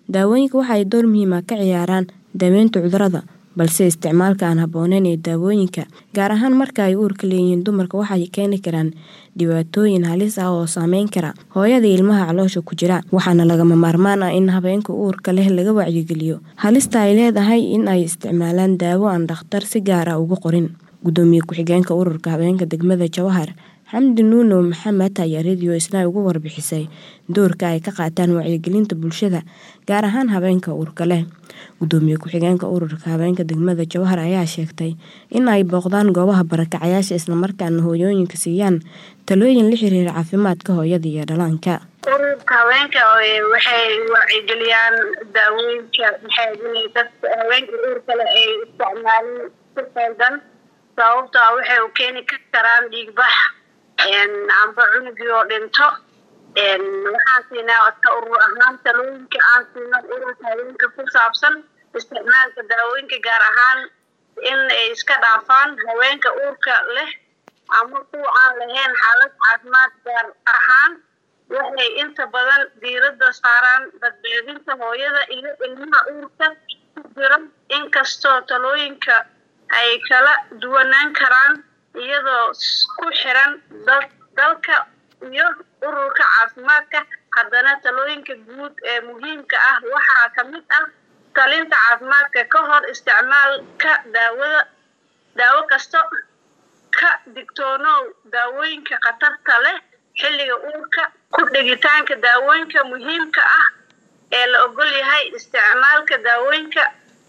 Daawooyinku waxa ay door muhiim ah ka ciyaaraan daaweynta cudurrada, balse isticmaalka aan habboonayn ee daawooyinka, gaar ahaan marka ay uurka leeyihiin dumarka, waxay keeni karaan dhibaatooyin halis ah oo saameyn kara hooyada iyo ilmaha caloosha ku jira. Waxaana lagama maarmaan ah in haweenka uurka leh laga wacyigeliyo halista ay leedahay in ay isticmaalaan daawo aan dhakhtar si gaar ah ugu qorin. Gudoomiye ku-xigeenka Ururka Haweenka Degmada Jowhar, Xamdi Nuno Maxamed ayaa Radio Isnaa uga warbixisay doorka ay ka qaataan wacyigelinta bulshada, gaar ahaan haweenka uurka leh. Gudoomiye ku-xigeenka Ururka Haweenka Degmada Jowhar ayaa sheegtay in ay booqdaan goobaha barakacayaasha isla markaana hooyooyinka siiyaan talooyin la xiriira caafimaadka hooyada iyo dhallaanka. ururka haweenka waxay wacyigeliyaan daawooyinka maxay inay dadka haweenka uurka leh ay isticmaalin si qaldan sababtoo ah waxay u keeni karaan dhiig bax amba cunugii oo dhinto waxaan siinaa ka urur ahaan talooyinka aan siino ururka haweenka ku saabsan isticmaalka daawooyinka gaar ahaan in ay iska dhaafaan haweenka uurka leh ama kuwa aan lahayn xaalad caafimaad gaar ahaan waxay inta badan diiradda saaraan badbaadinta hooyada iyo ilmaha uurka ku jira inkastoo talooyinka ay kala duwanaan karaan iyadoo ku xiran dalka iyo ururka caafimaadka haddana talooyinka guud ee muhiimka ah waxaa ka mid ah talinta caafimaadka ka hor isticmaalka daawada daawo kasta ka digtoonow daawooyinka khatarta leh xilliga uurka ku dhigitaanka daawooyinka muhiimka ah ee la ogol yahay isticmaalka daawooyinka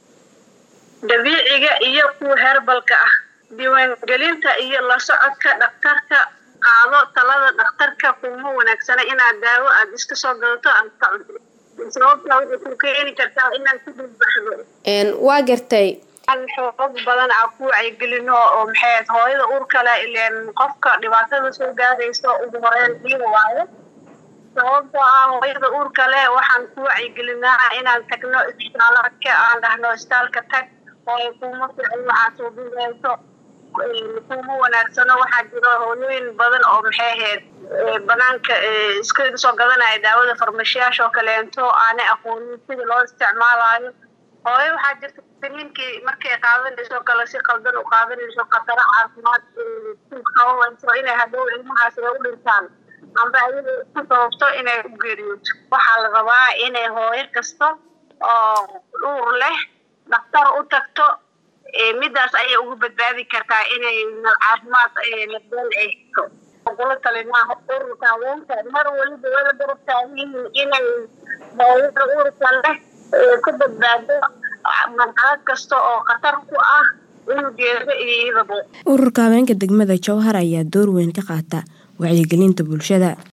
dabiiciga iyo kuwa herbalka ah diiwaangelinta iyo la socodka dhakhtarka qaado talada dhakhtarka kuma wanaagsana inaad daawo aada iska soo gadato aad ka cunto sababtaa waxay ku keeni kartaa inaad ku dhulbaxdo waa gartay xoog badan aan ku wacyigelino oo maxay hooyada uurka leh ileen qofka dhibaatada soo gaaraysa ugu horeyn iyaga waayo sababtoo ah hooyada uurka leh waxaan ku wacyigelinaa inaan tagno isbitaalaadka aan dhahno isbitaalka tag hooyo kuma fiicin waxaa soo bidayso kuma wanaagsano waxaa jiro hooyooyin badan oo maxay ahayd banaanka iska soo gadanaya daawada farmashiyaasha oo kaleento aanay aqoonin sida loo isticmaalayo hooyo waxaa jirta siniinkii markay qaadanayso kale si qaldan u qaadanayso khataro caafimaad qabanayso inay hadhow ilmahaas ay u dhintaan amba ayada ku sababto inay u geeriyooto waxaa la rabaa inay hooyo kasta oo uur leh dhakhtar u tagto midaas ayay ugu badbaadi kartaa inay caafimaad nabdoon ay hesho kula talinaa ururka haweenka mar waliba wala garab taagan inay hooyada uurka leh ka badbaado marxalad kasta oo khatar ku ah unugeeda iyo iyadaba Ururka Haweenka Degmada Jowhar ayaa door weyn ka qaata wacyigelinta bulshada.